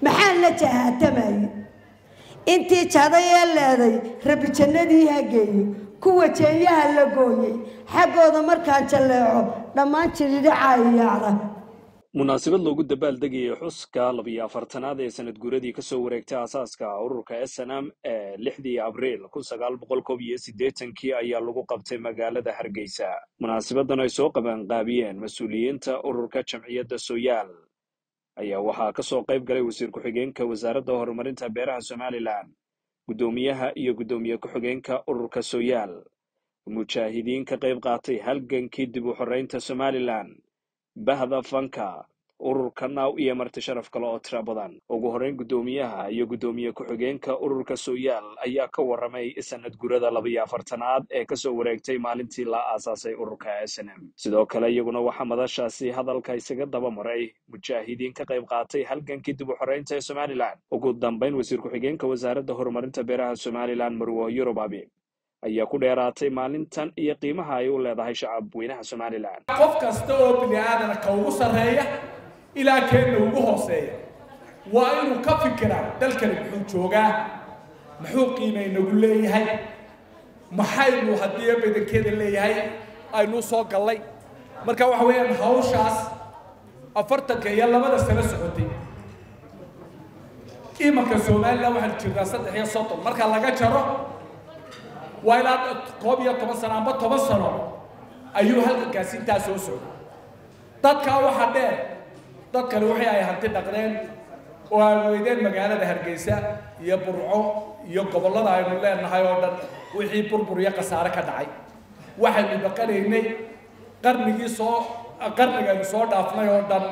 maxaan la jahaatamayay intii jaday ee leeday rabi jannadii ha geeyo kuwa jeenyaha la gooyey xaggooda markaan jalleeco dhammaan jiridhacaa iyaacda munaasabad loogu dabaaldegayay xuska labiyo afartanaad ee sanad guuradii kasoo wareegtay aasaaska ururka snm ee lixdii abriil kun sagaal boqol koob iyo siddeetankii ayaa lagu qabtay magaalada hargeysa munaasabadan ay soo qabanqaabiyeen mas-uuliyiinta ururka jamciyadda soyaal ayaa waxaa kasoo qayb galay wasiir ku-xigeenka wasaaradda horumarinta beeraha somalilan guddoomiyaha iyo guddoomiye ku-xigeenka ururka soyaal mujaahidiin ka qayb qaatay halgankii dib u xoreynta somalilan bahda fanka ururka naaw iyo marti sharaf kale oo tira badan ugu horreyn guddoomiyaha iyo guddoomiye ku-xigeenka ururka soyaal ayaa ka warramay sanad gurada labiyo afartanaad ee kasoo wareegtay maalintii la aasaasay ururka s n m sidoo kale iyaguna waxaa madashaasi hadalka isaga daba maray mujaahidiin ka qayb qaatay halgankii dib u xoreynta ee somalilan ugu dambayn wasiir ku-xigeenka wasaaradda horumarinta beeraha somalilan marwo yurub abi ayaa ku dheeraatay maalintan iyo qiimaha ay u leedahay shacab weynaha somalilan qof kasta oo bini aadana ka ugu sarreeya ilaa keenna ugu hooseeya waa inuu ka fikiraa dalkani muxuu joogaa muxuu qiimay nagu leeyahay maxaynu haddii badankeeda leeyahay aynu soo gallay marka waxa weeyaan hawshaas afartanka iyo labada sano socotay imanka somalilan waxaanu jirnaa saddex iyo soddon marka laga jaro waa ilaa koob iyo toban sano amba toban sano ayuu halgankaasi intaa soo socday dadkaa waxaa dheer dadkani waxay ay hanti dhaqdeen oo ay weydeen magaalada hargeysa iyo burco iyo gobollada aynu leenahay oo dhan wixii burbur iyo khasaare ka dhacay waxaynu dhaqanaynay qarnigii soo qarnigaynu soo dhaafnay oo dhan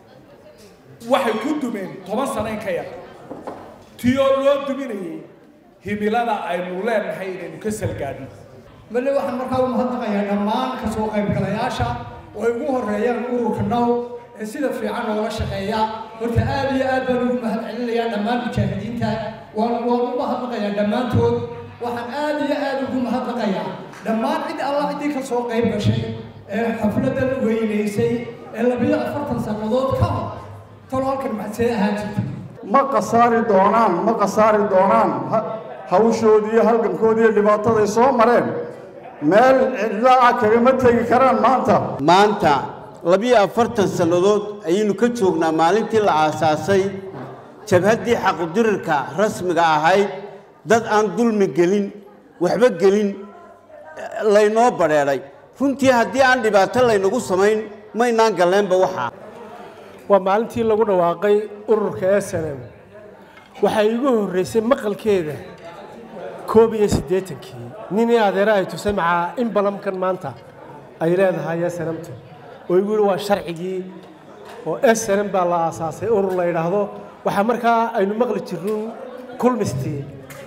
waxay ku dumeen toban sano in ka yar tiyoo loo duminayay himilada aynu leenahay inaynu ka salgaadhno male waxaan markaa u mahadnaqayaa dhammaan kasoo qaybgalayaasha oo ay ugu horeeyaan ururka now ee sida fiican oola shaqeeya horta aad iyo aad baan ugu mahad celinayaa dhammaan mujaahidiinta waan waan u mahadnaqayaa dhammaantood waxaan aad iyo aad ugu mahadnaqayaa dhammaan cid alla ciddii kasoo qayb gashay ee xafladan weynaysay ee labiyo afartan sannadood ka hor talo halkan maxadsee ahaan jirtay ma khasaari doonaan ma khasaari doonaan hawshoodii iyo halgankoodii iyo dhibaataday soo mareen meel cidlaa kagama tegi karaan maanta maanta labiyo afartan sannadood ayaynu ka joognaa maalintii la aasaasay jabhaddii xaqudirirka rasmiga ahayd dad aan dulmi gelin waxba gelin laynoo badheedhay runtii haddii aan dhibaato laynagu samayn maynaan galleenba waxaa waa maalintii lagu dhawaaqay ururka s n m waxay igu horraysay maqalkeeda koob iyo siddeetankii ninii adeere ay tusay macaa in balamkan maanta ay leedahay s n mtu oo igu yihi waa sharcigii oo s n m baa la aasaasay urur la yidhaahdo waxaa markaa aynu maqli jirnuun kulmistii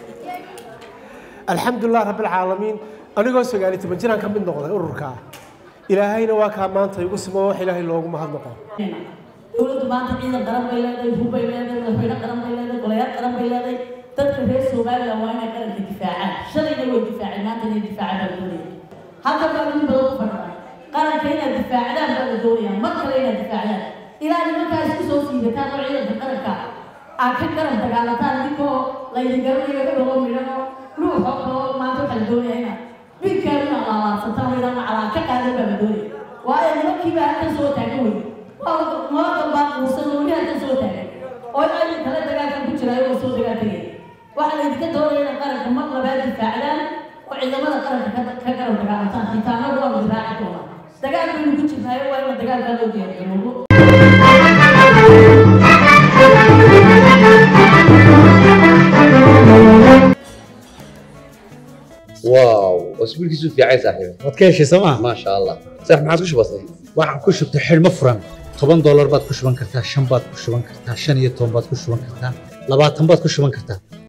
alxamdulilah rabbilcaalamiin anigoo sagaaliyo toban jiraan ka mid noqday ururkaa ilaahayna waa kaa maanta igu simo wax ilaahay loogu mahadnaqo dowladdu maanta ciidan qaran bay leedahay hub bay leedahay madaxweyne qaran bay leedahay golayaal qaran bay leedahay dadka reer somaliland waa inay qaranka difaacaan shalayna way difaaceen maanta inay difaacaan baa la doonaya halkan baa in badan u fadhiya qaranka inaad difaacdaan baa la doonaya mar kale inaad difaacdaan ilaa nimankaa isku soo siidataan oo ciidanka qaranka aad ka garan dagaalataan idinkoo laydin garanayo ka dhago midhano ruuxoo kaloo maanta waxaa la doonaya inaad bidkaan inaad laalaabsataan idaan macalaa ka qaadan baa la doonaya waayo nimankiiba halkan soo taagan weyne mabada baa quusan weli halkan soo taagan oo aynu kale dagaalkan ku jiraayo oo soo dagaal tegay waxaa laydinka doonaya inay qaranka mar labaad difaacdaan oo ciidamada qaranka ka garab dagaalantaan xitaanadu waa la diraaci doonaa dagaal baynu ku jirnaayo waa in dagaalkaa loo diyaargaroobo واو اسبوع كيسو في عايز صاحبي waad ka heshay sooma ما شاء الله صح ما عادش بسيط waxaan ku shubtay xidhmo furan toban doolar baad ku shuban kartaa shan baad ku shuban kartaa shan iyo toban baad ku shuban kartaa labaatan baad ku shuban kartaa